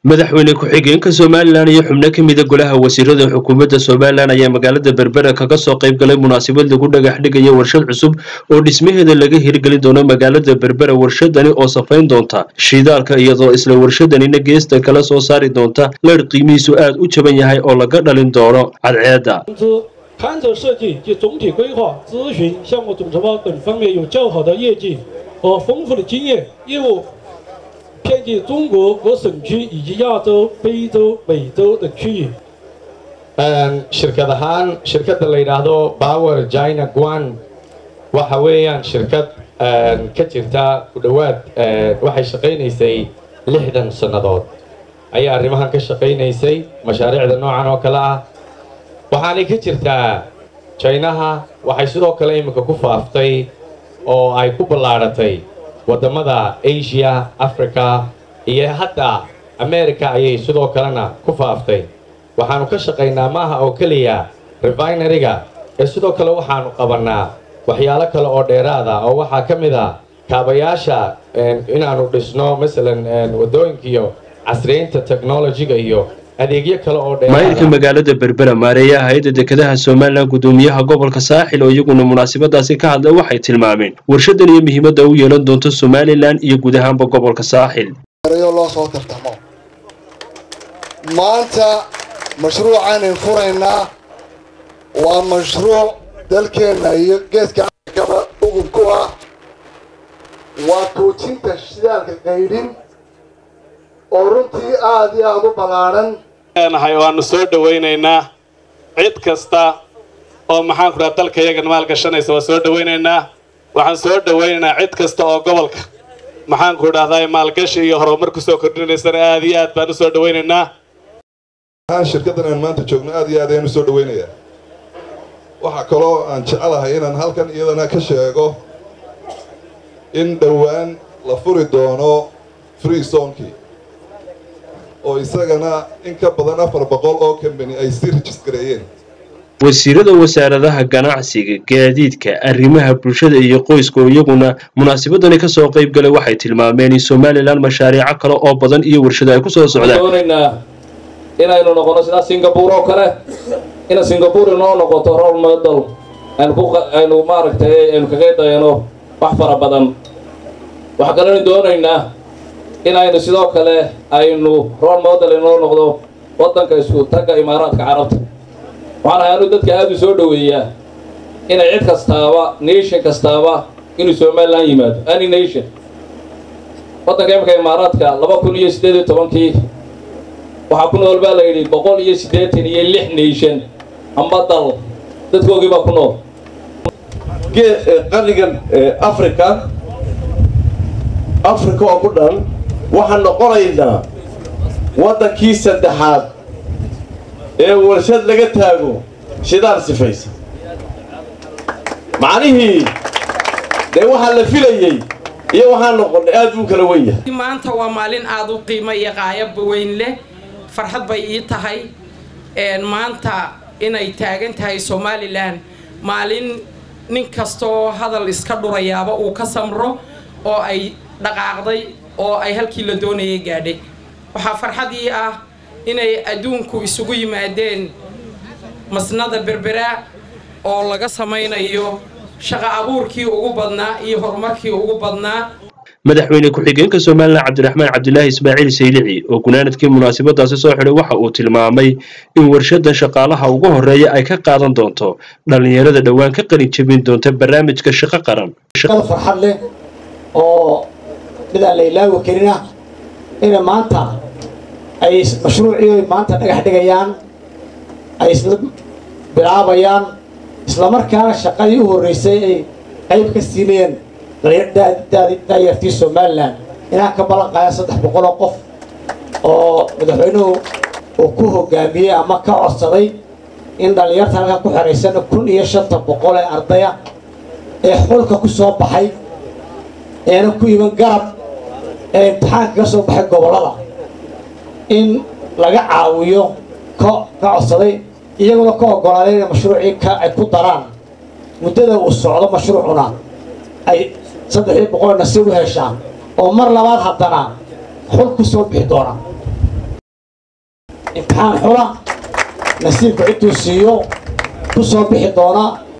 madaxweyne ku-xigeenka somalilan iyo xubno ka mida golaha wasiirada xukuumadda somalilan ayaa magaalada berbera kaga soo qayb galay munaasabad lagu dhagax dhigaya warshad cusub oo dhismaheeda laga hirgelin doono magaalada berbera warshadani oo safayn doonta shidaalka iyadoo isla warshadanina geesta kala soo saari doonta leer qiimihiisu aad u jaban yahay oo laga dhalin doono cadceedda 公司勘测设计及总体规划、咨询、项目总承包等方面有较好的业绩和丰富的经验，业务遍及中国各省区以及亚洲、非洲、美洲等区域。 shirkad ahaan shirkadda la yidhaahdo power china guan waxa weeyaan shirkad ka jirta ku dhowaad waxay shaqaynaysay lixdan sannadood ayaa arrimahan ka shaqaynaysay mashaariicda noocan oo kale ah waxaanay ka jirtaa jinaha waxay sidoo kale iminka ku faaftay oo ay ku ballaadhatay waddamada asia africa iyo hadda america ayay sidoo kalena ku faaftay waxaanu ka shaqaynaa maaha oo keliya refineryga ee sidoo kale waxaanu qabannaa waxyaalo kale oo dheeraada oo waxaa ka mid a kaabayaasha inaanu dhisno masalan waddooyinkiiyo casriyeynta technologiga iyo adeegyo kale oo maayirka magaalada berbera maareeyaha hay-adda dekedaha somalilan guddoomiyaha gobolka saaxil oo iyaguna munaasabadaasi ka hadlay waxay tilmaameen warshadan iyo muhiimadda u yeelan doonto somalilan iyo guud ahaanba gobolka saaxil loo soo tartamo maanta mashruucaanay furaynaa waa mashruuc dalkeenna iyo geeska afrikaba ugub ku ah waa tuujinta shidaalka qaydhin oo runtii aada iyo aada u ballaadhan nahay waanu soo dhawaynaynaa cid kasta oo maxaanku dhaha dalka iyagan maalgashanaysa waa soo dhawaynaynaa waxaan soo dhawaynaynaa cid kasta oo gobolka maxaanku dhahdaa maalgashi iyo horumar kusoo kordhinaysana aada iyo aad baan u soo dhawaynaynaa shirkaddan aan maanta joogno aad iyo aad ayaan u soo dhawaynayaa waxaa kaloo aan jecelahay inaan halkan iyadana ka sheego in dhowaan la furi doono free zonkii oo isagana in ka badan afar boqol oo kambani ay si rejisgareeyeen wasiirada wasaaradaha ganacsiga gaadiidka arrimaha bulshada iyo qoyska oo iyaguna munaasabadani ka soo qayb galay waxay tilmaameen in somalilan mashaariico kale oo badan iyo warshado ay ku soo socdaan inaynu noqono sidaa singapore oo kale ina singapore inoo noqoto role model aynu maaragtay aynu kaga dayano wax fara badan waxaa kalenu doonaynaa inaynu sidoo kale aynu role model inoo noqdo waddanka isku tagga imaaraadka carabta waxaan ahaanu dadka aada u soo dhoweeyaa inay cid kastaaba nation kastaaba inuu somalilan yimaado any nation waddanka imika imaaraadka laba kun iyo siddeed iyo tobankii waxaa ku nool baa la yidhi boqol iyo siddeetan iyo lix nation amba dal dadkoogii baa ku nool qarigan africa africa oo ku dhan waxaan noqonaynaa waddankii saddexaad ee warshad laga taago shidaal sifaysa macnihii dee waxaa la filayey iyo waxaan noqonnay aad buu kala wen yahay maanta waa maalin aada u qiimo iyo qaayaba weyn leh farxad bay ii tahay maanta inay taagan tahay somalilan maalin nin kastaoo hadal iska dhurayaaba uu ka samro oo ay dhaqaaqday oo ay halkii la doonayay gaadhay waxaa farxadii ah inay adduunku isugu yimaadeen masnada berbera oo laga samaynayo shaqo abuurkii ugu badnaa iyo horumarkii ugu badnaa madaxweyne ku-xigeenka somalilan cabdiraxmaan cabdilaahi ismaaciil saylici oo gunaanadkii munaasabadaasi soo xidhay waxa uu tilmaamay in warshadan shaqaalaha ugu horreeya ay ka qaadan doonto dhallinyarada dhowaan ka qalin jebin doonta barnaamijka shaqo qaran farxad leh oo midaan la ilaawi karina ina maanta ay mashruucii maanta dhagax dhigayaan ay isla bilaabayaan islamarkaana shaqadii u horreysay ay qayb ka siinayeen daayartii somalilan inaan ka ballan qaada saddex boqol oo qof oo madaxweynuhu uu ku hogaamiyey ama ka codsaday in dhallinyarta halkan ku xeraysana kun iyo shanta boqol ee ardaya ee xulka ku soo baxay eena ku iman garab ee imtixaanka ka soo baxay gobollada in laga caawiyo ka ka codsaday iyaguna ka oggolaaday inay mashruucii ka ay ku daraan muddada uu socdo mashruucuna ay saddexdii boqol nasiib u heshaan oo mar labaad haddana xul ku soo bixi doona imtixaan xula nasiibku ciduu siiyo ku soo bixi doona